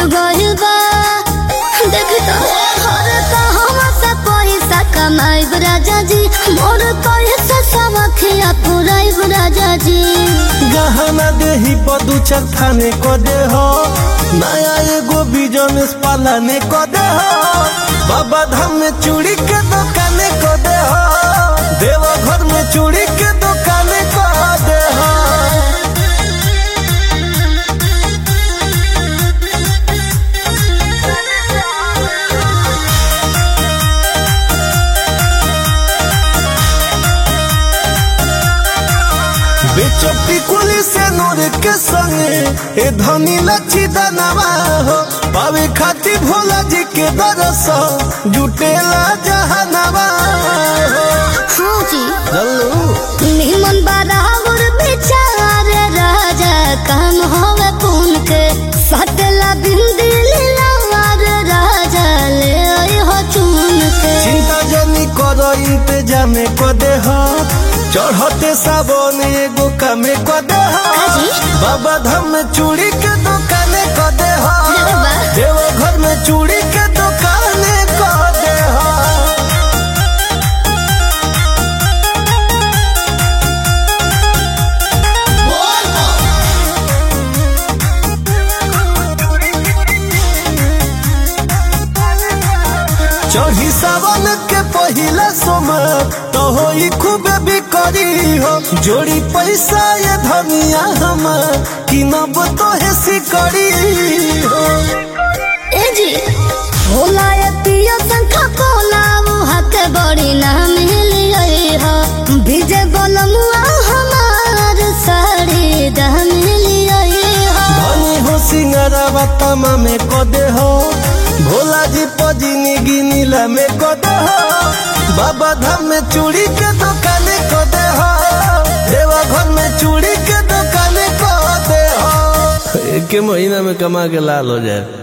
गइल बा देख तो हर कहवा से पैसा कमाइब राजा जी मोर पैसा सब खिया पुराइब राजा जी गहना देही पर दू चार थाने को दे हो नया एगो बिजनेस पालाने को दे हो बाबा धाम में चूड़ी के दुकाने को दे हो देवा घर में चूड़ी के दुकाने को दे हो बेचपी कुली से नूर के संगे ए धनी लच्छी दनवा हो पावे खाती भोला जी के दरस जुटेला जहनवा हो हाँ जी चलू निमन बराबर बेचार राजा काम होवे पुन के सटला बिंदी लीलावार राजा ले आई हो चुन के चिंता जनी करो इंतजाम को दे हो चढ़ते सावन एगो कमे को दे हो काजी? बाबा धाम में चूड़ी के दुकाने को दे हो अरे वाह। देवो घर में चूड़ी के दुकाने को दे हो चढ़ी सावन के पहिला सोमर तो होई खूब बिकरी हो जोड़ी पैसा ये धनिया हमर कि नब तो है सिकड़ी हो ए जी भोला ये पियो संखा कोला मुहा के बड़ी नाम लिये हो भिजे बोलमुआ हमार साड़ी दाम लिये हो धनी हो सिंगरवा तमा में को दे हो भोला जी पजिनी गिनीला में को दे हो बाबा धाम में चूड़ी के दुकाने को दे हो देवा घर में चूड़ी के दुकाने को दे हो एक महीना में कमा के लाल हो जाए